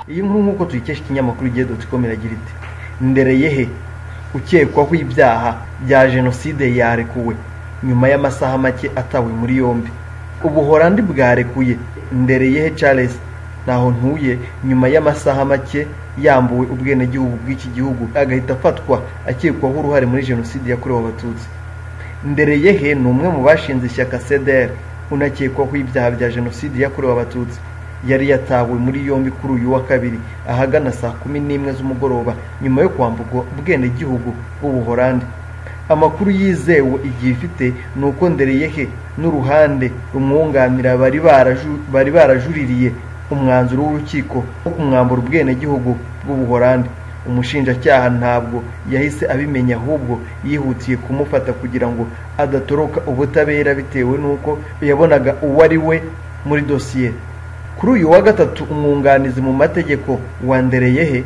iyi nkuru nk'uko tuyikesha ikinyamakuru igihe dotcom iragira iti ndereyehe ukekwaho ibyaha bya jenoside yarekuwe nyuma y'amasaha make atawe muri yombi ubuhorandi bwarekuye ndereyehe charles ntaho ntuye nyuma y'amasaha make yambuwe ubwenegihugu bw'iki gihugu agahita afatwa akekwaho uruhare muri jenoside yakorewe abatutsi ndereyehe ni umwe mu bashinze ishyaka cdr unakekwaho ibyaha bya jenoside yakorewe abatutsi yari yatawe muri yombi kuri uyu wa kabiri ahagana saa kumi n'imwe z'umugoroba nyuma yo kwambugwa ubwenegihugu bw'ubuhorandi amakuru yizewe igihe ifite ni uko ndereyehe n'uruhande rumwunganira bari barajuririye umwanzuro w'urukiko wo kumwambura ubwenegihugu bw'ubuhorandi umushinjacyaha ntabwo yahise abimenya ahubwo yihutiye kumufata kugira ngo adatoroka ubutabera bitewe n'uko yabonaga uwo ari we muri dosiye kuri uyu wa gatatu umwunganizi mu mategeko wa ndereyehe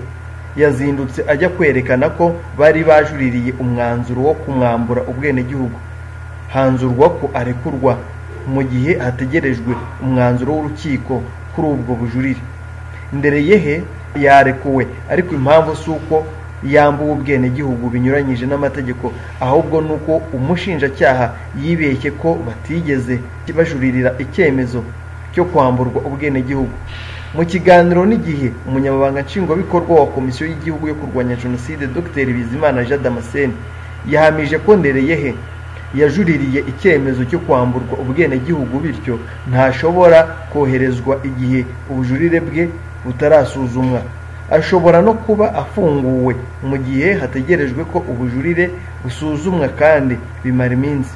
yazindutse ajya kwerekana ko bari bajuririye umwanzuro wo kumwambura ubwenegihugu hanzurwa ko arekurwa mu gihe hategerejwe umwanzuro w'urukiko kuri ubwo bujurire ndereyehe yarekuwe ariko impamvu si uko yambuwe ubwenegihugu binyuranyije n'amategeko ahubwo ni uko umushinjacyaha yibeshye ko batigeze bajuririra icyemezo cyo kwamburwa ubwenegihugu mu kiganiro n'igihe umunyamabanga nshingwabikorwa wa komisiyo y'igihugu yo kurwanya jenoside dr bizimana jean damascene yahamije ko ndereyehe yajuririye icyemezo cyo kwamburwa ubwenegihugu bityo ntashobora koherezwa igihe ubujurire bwe butarasuzumwa ashobora no kuba afunguwe mu gihe hategerejwe ko ubujurire busuzumwa kandi bimara iminsi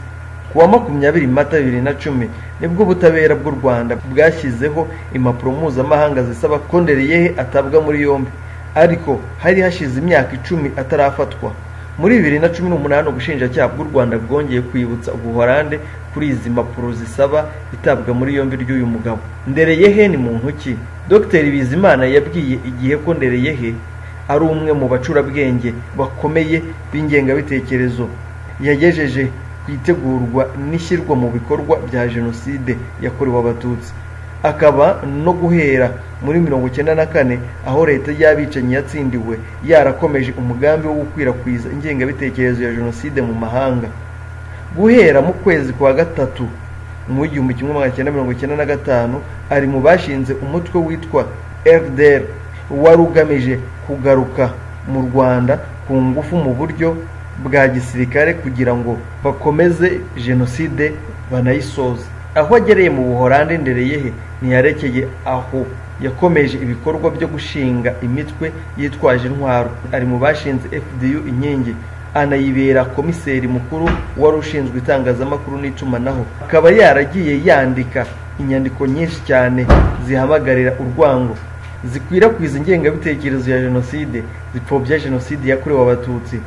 ku wa makumyabiri mata bibiri na cumi nibwo ubutabera bw'u rwanda bwashyizeho impapuro mpuzamahanga zisaba ko ndereyehe atabwa muri yombi ariko hari hashize imyaka icumi atarafatwa muri bibiri na cumi n'umunani ubushinjacyaha bw'u rwanda bwongeye kwibutsa ubuhorande kuri izi mpapuro zisaba itabwa muri yombi ry'uyu mugabo ndereyehe ni muntu ki dr bizimana yabwiye igihe ko ndereyehe ari umwe mu bacurabwenge bakomeye b'ingengabitekerezo yagejeje ku itegurwa n'ishyirwa mu bikorwa bya jenoside yakorewe abatutsi akaba no guhera muri mirongo icyenda na kane aho leta y'abicanyi yatsindiwe yarakomeje umugambi wo gukwirakwiza ingengabitekerezo ya jenoside mu mahanga guhera mu kwezi kwa gatatu mu w'igihumbi kimwe magana cyenda mirongo icyenda na gatanu ari mu bashinze umutwe witwa fdr wari ugamije kugaruka mu rwanda ku ngufu mu buryo bwa gisirikare kugira ngo bakomeze jenoside banayisoze aho agereye mu buhorande ndereyehe ntiyarekeye aho yakomeje ibikorwa byo gushinga imitwe yitwaje intwaro ari mu bashinze fdu inkingi anayibera komiseri mukuru wari ushinzwe itangazamakuru n'itumanaho akaba yaragiye yandika inyandiko nyinshi cyane zihamagarira urwango zikwirakwiza ingengabitekerezo ya jenoside zipfobya jenoside yakorewe abatutsi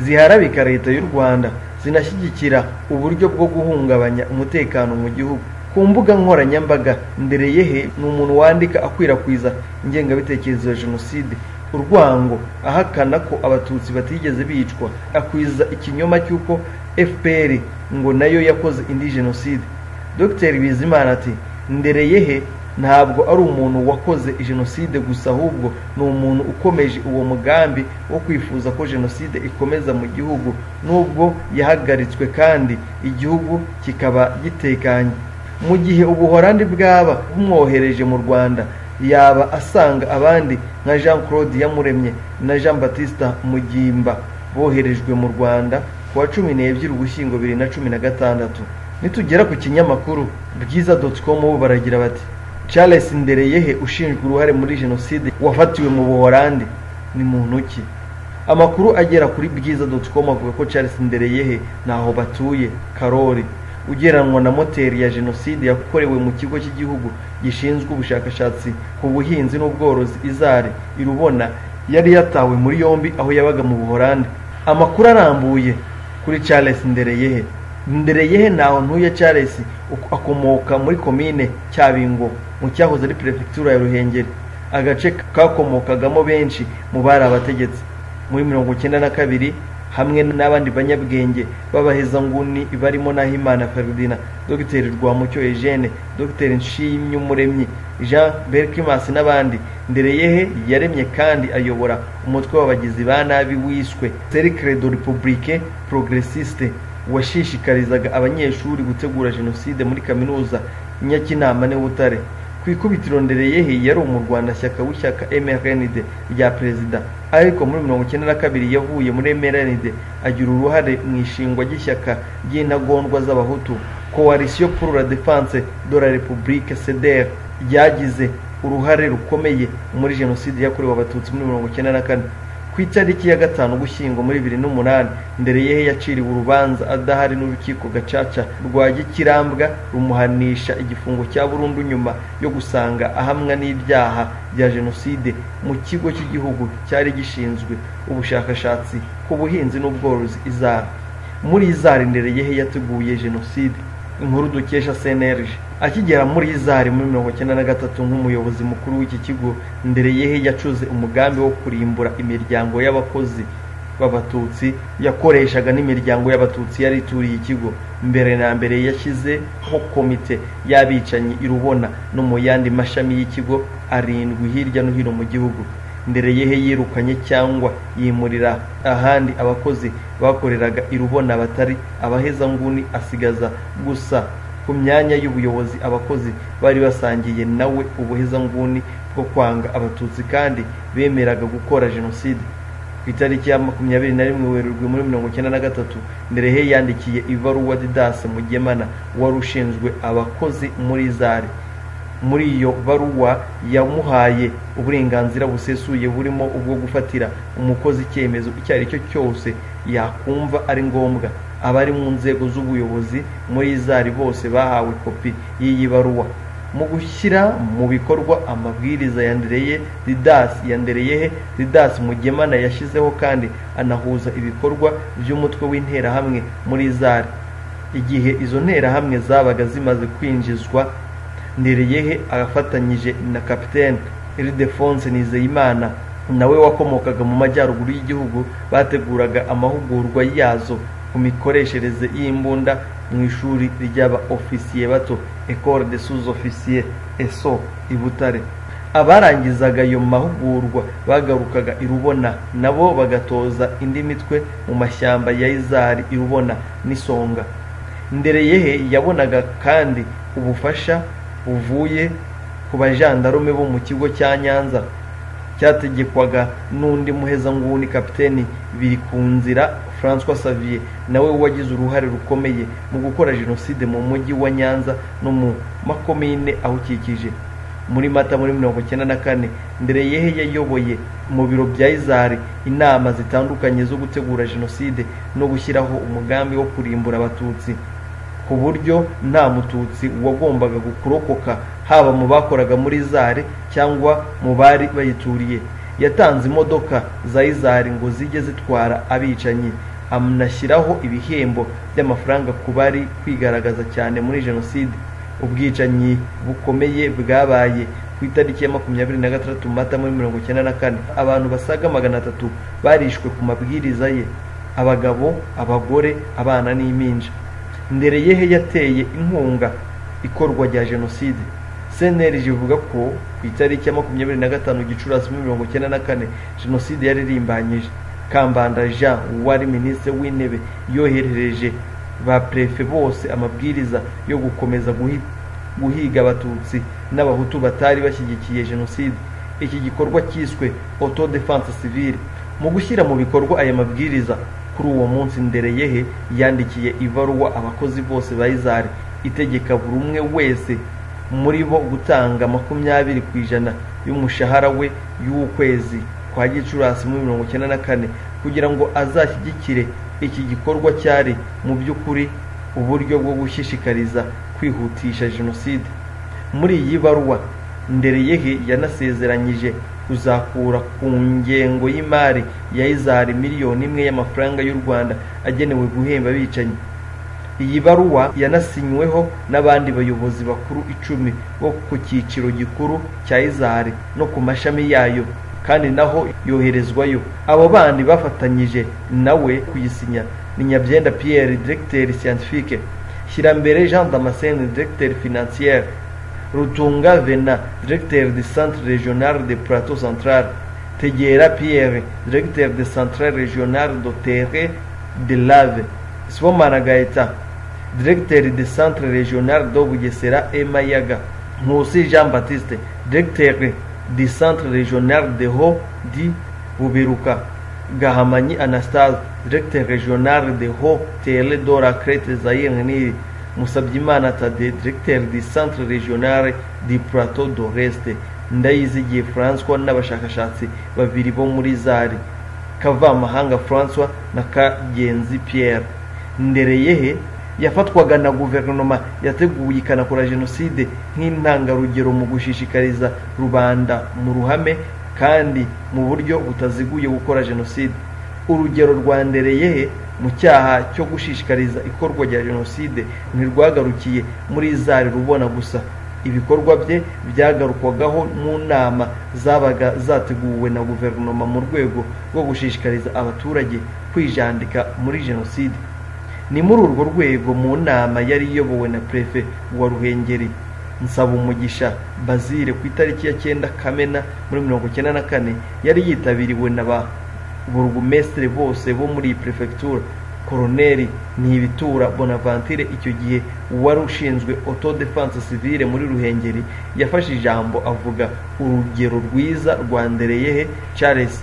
ziharabika leta y'u rwanda zinashyigikira uburyo bwo guhungabanya umutekano mu gihugu ku mbuga nkoranyambaga ndereyehe ni umuntu wandika akwirakwiza ingengabitekerezo ya jenoside urwango ahakana ko abatutsi batigeze bicwa akwiza ikinyoma cy'uko fpr ngo nayo yakoze indi jenoside dr bizimana ati ndereyehe ntabwo ari umuntu wakoze jenoside gusa ahubwo ni umuntu ukomeje uwo mugambi wo kwifuza ko jenoside ikomeza mu gihugu nubwo yahagaritswe kandi igihugu kikaba gitekanye mu gihe ubuhorandi bwaba bumwohereje mu rwanda yaba asanga abandi nka jean claude yamuremye na jean batista mugimba boherejwe mu rwanda ku wa cumi n'ebyiri ugushyingo bibiri na cumi na gatandatu nitugera ku kinyamakuru bwiza dotcom bo baragira bati charles ndereyehe ushinjwa uruhare muri jenoside wafatiwe mu buhorandi ni muntu ki amakuru agera kuri bwiza dotcom avuga ko charles ndereyehe ntaho batuye karori ugeranwa na moteri ya jenoside yakorewe mu kigo cy'igihugu gishinzwe ubushakashatsi ku buhinzi n'ubworozi izari irubona yari yatawe muri yombi aho yabaga mu buhorandi amakuru arambuye kuri charles ndereyehe ndereyehe ntaho ntuye charles akomoka muri komine cyabingo mu cyahoze ari perefegitura ya ruhengeri agace kakomokagamo benshi mu bari abategetsi muri mirongo icyenda na kabiri hamwe n'abandi banyabwenge b'abahezanguni barimo Nahimana Ferudina Dr Rwamucyo Eugene Dr Nshimyumuremyi Jean Berkimas n'abandi Ndereyehe yaremye kandi ayobora umutwe w'abagizi ba nabi wishwe Cercle de Republique Progressiste washishikarizaga abanyeshuri gutegura jenoside muri kaminuza Nyakinama n'Ubutare ku ikubitiro ndereyehe yari umurwanashyaka w'ishyaka MRND rya perezida ariko muri mirongo icyenda na kabiri yavuye muri MRND agira uruhare mu ishingwa ry'ishyaka ry'intagondwa z'abahutu coalition pour la défense de la république CDR ryagize uruhare rukomeye muri jenoside yakorewe abatutsi muri mirongo icyenda na kane ku itariki ya gatanu ugushyingo muri bibiri n'umunani ndereyehe yaciriwe urubanza adahari n'urukiko gacaca rwa gikirambwa rumuhanisha igifungo cya burundu nyuma yo gusanga ahamwa n'ibyaha bya jenoside mu kigo cy'igihugu cyari gishinzwe ubushakashatsi ku buhinzi n'ubworozi izara muri izari ndereyehe yateguye jenoside inkuru dukesha cnlg akigera muri izari muri mirongo icyenda na gatatu nk'umuyobozi mukuru w'iki kigo ndereyehe yacuze umugambi wo kurimbura imiryango y'abakozi b'abatutsi yakoreshaga n'imiryango y'abatutsi yari ituriye ikigo mbere na mbere yashyizeho komite y'abicanyi i rubona no mu yandi mashami y'ikigo arindwi hirya no hino mu gihugu ndereyehe yirukanye cyangwa yimurira ahandi abakozi bakoreraga i rubona batari abahezanguni asigaza gusa ku myanya y'ubuyobozi abakozi bari basangiye nawe ubuhezanguni bwo kwanga abatutsi kandi bemeraga gukora jenoside ku itariki ya makumyabiri na rimwe werurwe muri mirongo icyenda na gatatu nderehe yandikiye ibaruwa didase mugemana wari ushinzwe abakozi muri zari muri iyo baruwa yamuhaye uburenganzira busesuye burimo ubwo gufatira umukozi icyemezo icyo ari cyo cyose yakumva ari ngombwa abari mu nzego z'ubuyobozi muri izari bose bahawe kopi y'iyi baruwa mu gushyira mu bikorwa amabwiriza ya ndereye didasi ya ndereyehe didasi mugemana yashyizeho kandi anahuza ibikorwa by'umutwe w'interahamwe muri izari igihe izo nterahamwe zabaga zimaze kwinjizwa ndereyehe afatanyije na kapitene iridefonse nizeyimana nawe wakomokaga mu majyaruguru y'igihugu bateguraga amahugurwa yazo ku mikoreshereze y'imbunda mu ishuri ry'aba ofisiye bato ecole de sous officier eso i butare abarangizaga ayo mahugurwa bagarukaga i rubona nabo bagatoza indi mitwe mu mashyamba ya izari i rubona n'isonga ndereyehe yabonaga kandi ubufasha buvuye ku bajandarume bo mu kigo cya nyanza cyategekwaga n'undi muhezanguni kapiteni biri ku nzira François Xavier nawe wagize uruhare rukomeye mu gukora jenoside mu mujyi wa Nyanza no mu makomine awukikije muri mata muri mirongo icyenda na kane ndereyehe yayoboye mu biro bya izari inama zitandukanye zo gutegura jenoside no gushyiraho umugambi wo kurimbura abatutsi ku buryo nta mututsi wagombaga kurokoka haba mu bakoraga muri izari cyangwa mu bari bayituriye yatanze imodoka za izari ngo zijye zitwara abicanyi anashyiraho ibihembo by'amafaranga ku bari kwigaragaza cyane muri jenoside ubwicanyi bukomeye bwabaye ku itariki ya makumyabiri na gatandatu mata muri mirongo icyenda na kane abantu basaga magana atatu barishwe ku mabwiriza ye abagabo abagore abana n'impinja ndereyehe yateye inkunga ikorwa rya jenoside cnlg ivuga ko ku itariki ya makumyabiri na gatanu gicurasi muri mirongo icyenda na kane jenoside yaririmbanyije kambanda jean wari minisitiri w'intebe yoherereje ba prefe bose amabwiriza yo gukomeza guhiga abatutsi n'abahutu batari bashyigikiye jenoside iki gikorwa cyiswe auto defense civile mu gushyira mu bikorwa aya mabwiriza kuri uwo munsi ndereyehe yandikiye ibaruwa abakozi bose ba izari itegeka buri umwe wese muri bo gutanga makumyabiri ku ijana y'umushahara we y'ukwezi kwa gicurasi muri mirongo icyenda na kane kugira ngo azashyigikire iki gikorwa cyari mu by'ukuri uburyo bwo gushishikariza kwihutisha jenoside muri iyi baruwa ndereyehe yanasezeranyije kuzakura ku ngengo y'imari ya izari miliyoni imwe y'amafaranga y'u rwanda agenewe guhemba abicanyi iyi baruwa yanasinyweho n'abandi bayobozi bakuru icumi bo ku cyiciro gikuru cya izari no ku mashami yayo kandi naho yoherezwayo abo bandi bafatanyije nawe kuyisinya ni nyabyenda pierre directeur scientifique shyirambere jean damascene directeur financière rutunga vena directeur du centre régional de plateau central tegera pierre directeur de centrale régionale dotere de lave sibomana gaeta directeur de centre régional do bugesera e mayaga nkusi jean baptiste directeur du centre régional de ho di bubiruka gahamanyi anastase directeur régional de ho tele dora crete zaire nili musabyimana tade directeur du centre régional du plateau d'oreste ndayizigiye francois n'abashakashatsi babiri bo muri zari kavamahanga francois na kagenzi pierre ndereyehe yafatwaga na guverinoma yateguye ikanakora jenoside nk'intangarugero mu gushishikariza rubanda mu ruhame kandi mu buryo butaziguye gukora jenoside urugero rwa ndereyehe mu cyaha cyo gushishikariza ikorwa rya jenoside ntirwagarukiye muri zari rubona gusa ibikorwa bye byagarukwagaho mu nama zabaga zateguwe na guverinoma mu rwego rwo gushishikariza abaturage kwijandika muri jenoside ni muri urwo rwego mu nama yari iyobowe na perefe wa ruhengeri nsaba umugisha bazire ku itariki ya cyenda kamena muri mirongo icyenda na kane yari yitabiriwe na ba burugumesitiri bose bo muri iyi perefegitura koroneri ntibitura bonavanture icyo gihe wari ushinzwe auto defense civile muri ruhengeri yafashe ijambo avuga urugero rwiza rwa ndereyehe charles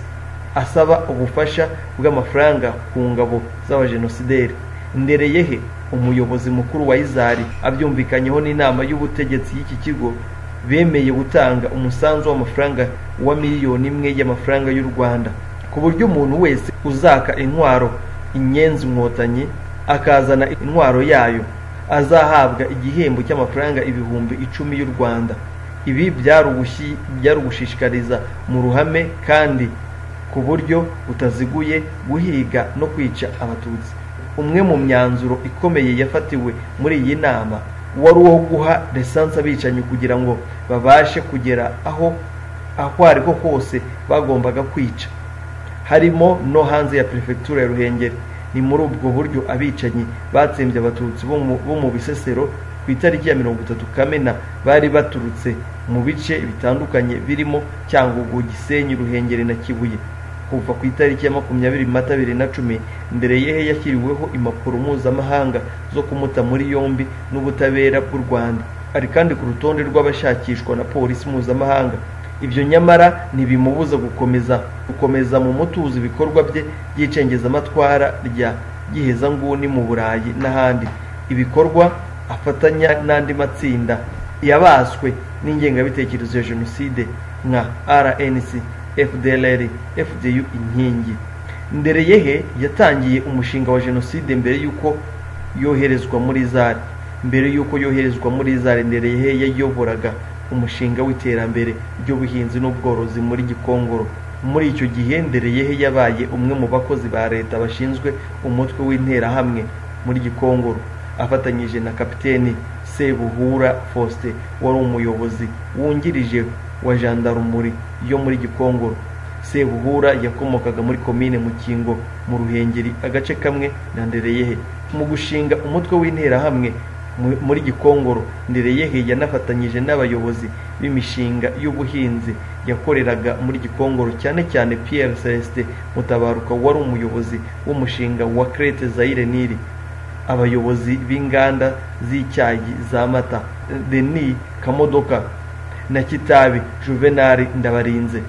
asaba ubufasha bw'amafaranga ku ngabo z'abajenosideri ndereyehe umuyobozi mukuru wa izari abyumvikanyeho n'inama y'ubutegetsi y'iki kigo bemeye gutanga umusanzu w'amafaranga wa miliyoni imwe y'amafaranga y'u rwanda ku buryo umuntu wese uzaka intwaro inyenzi inkotanyi akazana intwaro yayo azahabwa igihembo cy'amafaranga ibihumbi icumi y'u rwanda ibi byari ugushishikariza mu ruhame kandi ku buryo butaziguye guhiga no kwica abatutsi umwe mu myanzuro ikomeye yafatiwe muri iyi nama wari uwo guha resanse abicanyi kugira ngo babashe kugera aho aho ari ho hose bagombaga kwica harimo no hanze ya perefegitura ya ruhengeri ni muri ubwo buryo abicanyi batsembye abatutsi bo mu bisesero ku itariki ya mirongo itatu kamena bari baturutse mu bice bitandukanye birimo cyangugu gisenyi ruhengeri na kibuye kuva ku itariki ya makumyabiri mata bibiri na cumi mbere yehe yashyiriweho impapuro mpuzamahanga zo kumuta muri yombi n'ubutabera bw'u rwanda ari kandi ku rutonde rw'abashakishwa na polisi mpuzamahanga ibyo nyamara ntibimubuza gukomeza gukomeza mu mutuzo ibikorwa bye by'icengezamatwara rya gihezanguni mu burayi n'ahandi ibikorwa afatanya n'andi matsinda yabaswe n'ingengabitekerezo ya jenoside nka rnc fdlr fdu inkingi mbere yehe yatangiye umushinga wa jenoside mbere y'uko yoherezwa muri zari mbere y'uko yoherezwa muri zari mbere yehe yayoboraga umushinga w'iterambere ry'ubuhinzi n'ubworozi muri gikongoro muri icyo gihe ndereyehe yabaye umwe mu bakozi ba leta bashinzwe umutwe w'interahamwe muri gikongoro afatanyije na kapiteni sebuhura fausite wari umuyobozi wungirije wa jandarumuri yo muri gikongoro sebuhura yakomokaga muri komine mukingo mu ruhengeri agace kamwe na ndereyehe mu gushinga umutwe w'interahamwe muri gikongoro ndereyehe yanafatanyije n'abayobozi b'imishinga y'ubuhinzi yakoreraga muri gikongoro cyane cyane pierre celestin mutabaruka wari umuyobozi w'umushinga wa crete zaire niri abayobozi b'inganda z'icyayi za mata deni kamodoka na kitabi juvenali ndabarinze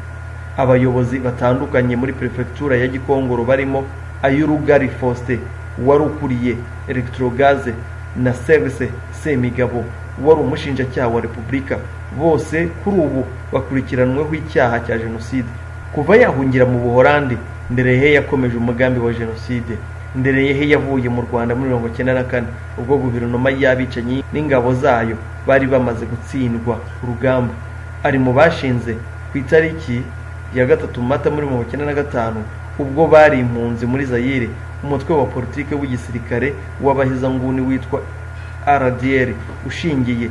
abayobozi batandukanye muri perefegitura ya gikongoro barimo ay'urugari faustin wari ukuriye electrogaze na service semigabo wari umushinjacyaha wa repubulika bose kuri ubu bakurikiranweho icyaha cya jenoside kuva yahungira mu buhorandi ndereyehe yakomeje umugambi wa jenoside ndereyehe yavuye mu rwanda muri mirongo icyenda na kane ubwo guverinoma y'abicanyi n'ingabo zayo bari bamaze gutsindwa urugamba ari mu bashinze ku itariki ya gatatu mata muri mirongo icyenda na gatanu ubwo bari impunzi muri zayire umutwe wa politiki w'igisirikare w'abahezanguni witwa rdr ushingiye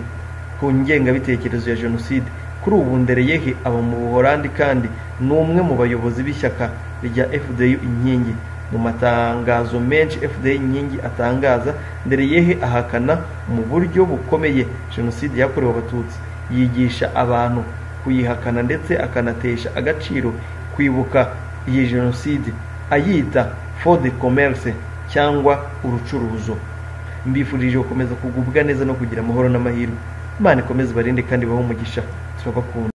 ku ngengabitekerezo ya jenoside kuri ubu ndereyehe aba mu buhorandi kandi ni umwe mu bayobozi b'ishyaka rya fdi inkingi mu matangazo menshi fdi inkingi atangaza ndereyehe ahakana mu buryo bukomeye jenoside yakorewe abatutsi yigisha abantu kuyihakana ndetse akanatesha agaciro kwibuka iyi jenoside ayita for de commerce cyangwa urucuruzo mbifurije gukomeza kugubwa neza no kugira amahoro n'amahirwe imana ikomeze ibarinde kandi bahe umugisha turabakunda